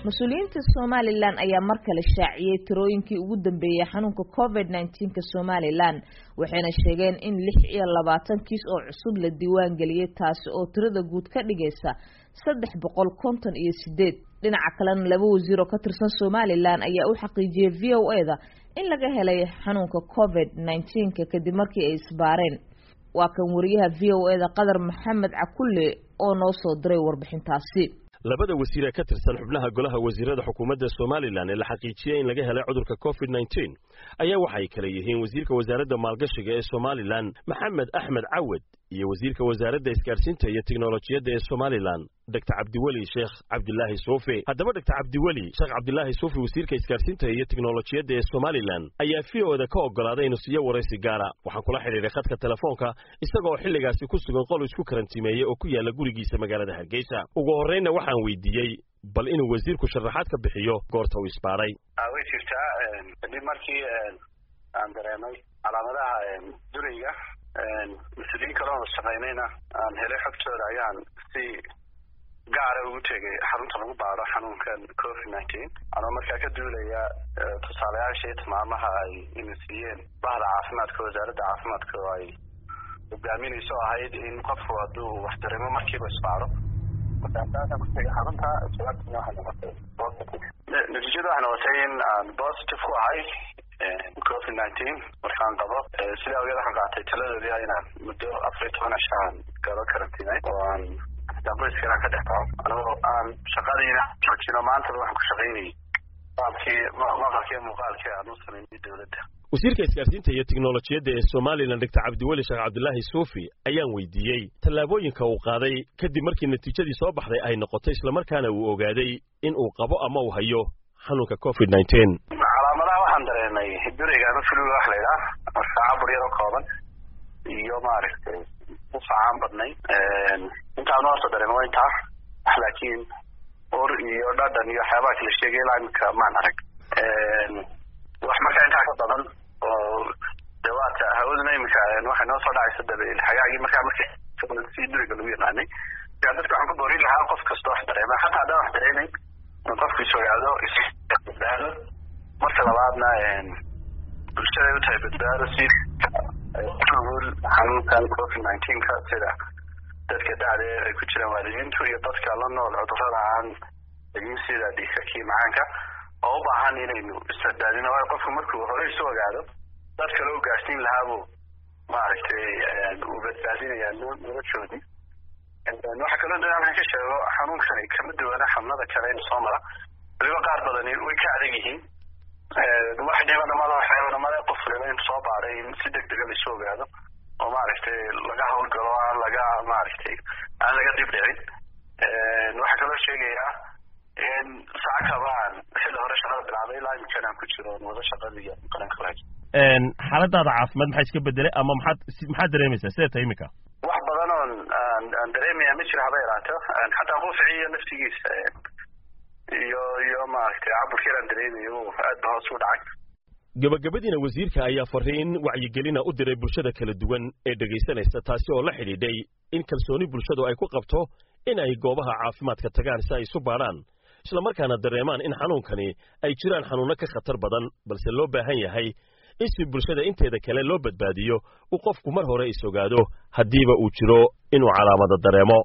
mas-uuliyiinta somalilan ayaa mar kale shaaciyey tirooyinkii ugu dambeeyey xanuunka covid nneteen-ka somalilan waxayna sheegeen in lix iyo labaatan kiis oo cusub la diiwaan geliyey taasi oo tirada guud ka dhigaysa saddex boqol konton iyo sideed dhinaca kalena laba wasiir oo ka tirsan somalilan ayaa u xaqiijiyey v o e da in laga helay xanuunka covid nneteen-ka kadib markii ay isbaareen waa kan wariyaha v o e da qadar maxamed cakulle oo noo soo diray warbixintaasi labada wasiir ee ka tirsan xubnaha golaha wasiirada xukuumadda somalilan ee la xaqiijiyey in laga helay cudurka covid nneteen ayaa waxay kale yihiin wasiirka wasaaradda maalgashiga ee somalilan maxamed axmed cawad iyo wasiirka wasaaradda isgaarsiinta iyo teknolojiyadda ee somalilan doctor cabdiweli sheekh cabdilaahi suufi haddaba doctor cabdiweli sheekh cabdilaahi suufi wasiirka isgaarsiinta iyo teknolojiyadda ee somalilan ayaa v o da ka oggolaaday inuu siiyo waraysi gaara waxaan kula xidhiidhay khadka telefoonka isagaoo xilligaasi ku sugan qol isku karantimeeyey oo ku yaalla gurigiisa magaalada hargeysa ugu horreynna waxaan weydiiyey bal inuu wasiirku sharaxaad ka bixiyo goorta uu isbaaray way jirtaa kadib markii aan dareemay calaamadaha durayga mas-uuliyiin kaloo wada shaqaynayna aan helay xogtooda ayaan si gaara ugu tegay xarunta lagu baaro xanuunkan covid nineteen anoo markaa ka duulaya tusaalayaasha iyo tilmaamaha ay ina siiyeen bahda caafimaadka wasaaradda caafimaadka oo ay hogaaminayso ahayd in qofku hadduu wax dareemo markiiba isbaaro markaasaasan ku tegay xarunta jawaabtina waxay noqotay positive natiijada waxay noqotay in aan positive ku ahay covid nineteen markaan qabo sidaa awgeed waxaan qaatay taladoodii inaan muddo afar iyo toban cisho aan galo karantiinay oo aan qoyskana ka dhex taco anigoo aan shaqadiina joojino maantaba waxaan ku shaqaynayay maqalkii maqalkii muuqaalkii aan u samaynay dowladda wasiirka isgaarsiinta iyo teknolojiyadda ee somalilan doctor cabdiweli sheekh cabdilaahi suufi ayaan weydiiyey tallaabooyinka uu qaaday kadib markii natiijadii soo baxday ay noqotay islamarkaana uu ogaaday in uu qabo ama uu hayo xanuunka covid nineteen calaamadaha waxaan dareemay durayga ama fluga wax la yidhaah marka cabur yaro kooban iyo maaragtay ufacaan badnay intaan horta dareema waa intaa laakiin ur iyo dhadhan iyo waxyaabaha kala sheegay ilaa imika maan arag wax markaa intaa ka badan oo dawaata hawaduna imika waxay noo soo dhacaysa dabeel xagaagii markaa markii si duriga lagu yaqaanay markaa dadka waxaan ku boorin lahaa qof kasta wax dareema xataa haddaan wax dareemayn in qofku is ogaado isbadbaado marka labaadna bulshaday u tahay badbaado si ul xanuunkan covid nineteenka sida dadka dacda ay ku jiraan waalidiintu iyo dadka la nool cudurada aan egin sida dhiigkakii macaanka oo u baahan inaynu isbadbaadino waayo qofku markuu hore isu ogaado dad kale u gaarsiin lahaabuu maaragtay uu badbaadinaya noloshoodii waxaa kaloo da halkan ka sheego xanuunkani kama duwana xanuunada kale in soo mara waliba qaar badani way ka adag yihiin wax dhibanamada waxyaabanamada qof waliba in soo baaray in si deg dega laisu ogaado oo maaragtay laga hawlgalo aan laga maaragtay aan laga dib dhicin waxaa kaloo sheegayaa in saca kabaan xilli hore shaqada bilaabay ilaa imikana aan ku jiro wada shaqadiiyo qaranka lahayd xaaladaada caafimaad maxaa iska bedelay ama maxaad maxaad dareemaysaa sidee tahay imika wax badan oon aan aan dareemaya ma jira haba yaraato xataa qufici iyo naftigiisa iyo iyo maaragtay caburkii aan dareemayo aad ba hoos u dhacay gabagabadiina wasiirka ayaa fariin wacyigelina u diray bulshada kala duwan ee dhegaysanaysa taasi oo la xidhiidhay in kalsooni bulshadu ay ku qabto in ay goobaha caafimaadka tagaan si ay isu baadhaan islamarkaana dareemaan in xanuunkani ay jiraan xanuunno ka khatar badan balse loo baahan yahay in si bulshada inteeda kale loo badbaadiyo uu qofku mar hore is ogaado haddiiba uu jiro inuu calaamado dareemo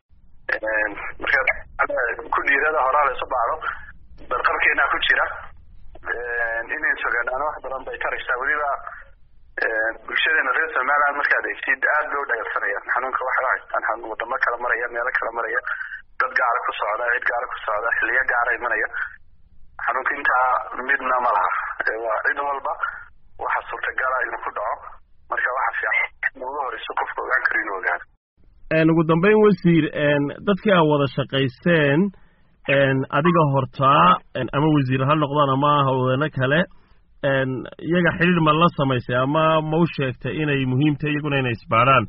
marka ku dhiirada horaa la isu baaro barqabkeena ku jira inayn sogaanaano wax badan bay taraysaa weliba bulshadeena reer somaliland markaad eegtid aad bay u dhagabsanayaan xanuunka waxay u haystaan wadamo kala maraya meelo kala maraya dad gaara ku socda cid gaara ku socda xiliyo gaara imanaya xanuunka intaa midna ma laha waa cid walba waxa suurtagala inuu ku dhaco marka waxa fiican ugu horeyso qofka ogaan karo inuu ogaado ugu dambeyn wasiir dadkii aa wada shaqaysteen adiga hortaa ama wasiir ha noqdaan ama hawdeeno kale iyaga xidhiir ma la samaysay ama ma u sheegtay inay muhiim tahay iyaguna inay isbaadhaan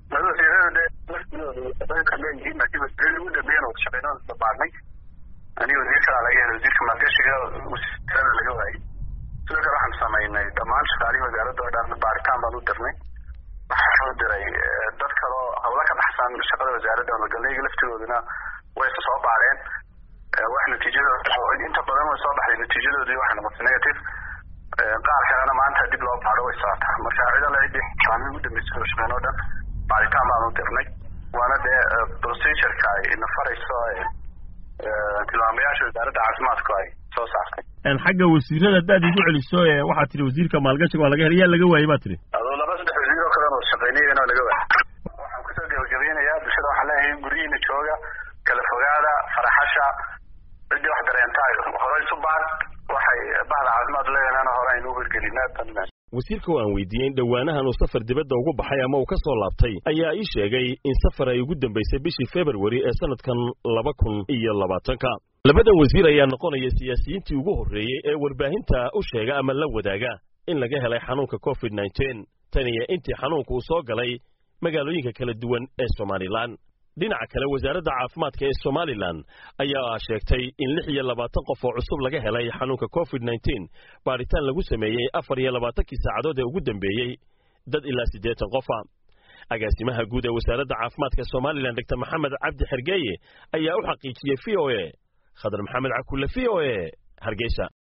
ugu dambeeyana wada shaqeyno isbabaadnay aniga wasiir kalaa laga helay wasiirka maalgashiga wasiirkalana laga waayey sidoo kale waxaan samaynay dhammaan shaqaalihii wasaaradda oo dhan baaritaan baan u dirnay waxaan u diray dad kaloo hawlo ka baxsan shaqada wasaaradda magalnayga laftigooduna way isa soo baareen wax natiijadooda inta badan way soo baxday natiijadoodii waxay noqotay negative qaar kalena maanta dib loo baadho way socotaa marka ciidan la idhi kalaamii ugu dambeysay oo shaqeyn oo dhan baaritaan baanu dirnay waana dee procedureka ay ina farayso tilmaamayaasha wasaaradda caafimaadku ay soo saartay xagga wasiirada haddaad igu celiso waxaad tihi wasiirka maalgashiga waa laga helay yaa laga waayey baa tihi adoo laba saddex wasiir oo kale oo shaqeynayana laga waayay waxaan kusoo gebagabeynayaa bulshada waxaan leeyahay guryihiina jooga kala fogaada faraxasha ciddii wax dareentaa hore isu baad waxay bahda caafimaad leeyahaana hore aynu u hirgelinaa wasiirka oo aan weydiiyey in dhowaanahan uu safar dibadda ugu baxay ama uu ka soo laabtay ayaa ii sheegay in safar ay ugu dambaysay bishii februari ee sanadkan laba kun iyo labaatanka labadan wasiir ayaa noqonaya siyaasiyiintii ugu horreeyey ee warbaahinta u sheega ama la wadaaga in laga helay xanuunka covid nneteen tan iyo intii xanuunka uu soo galay magaalooyinka kala duwan ee somalilan dhinaca kale wasaaradda caafimaadka ee somalilan ayaa sheegtay in lix iyo labaatan qof oo cusub laga helay xanuunka covid nneteen baadhitaan lagu sameeyey afar iyo labaatankii saacadood ee ugu dambeeyey dad ilaa siddeetan qofa agaasimaha guud ee wasaaradda caafimaadka somalilan doctor maxamed cabdi xergeeye ayaa u xaqiijiyey v o e khadar maxamed cakulle v o e hargeysa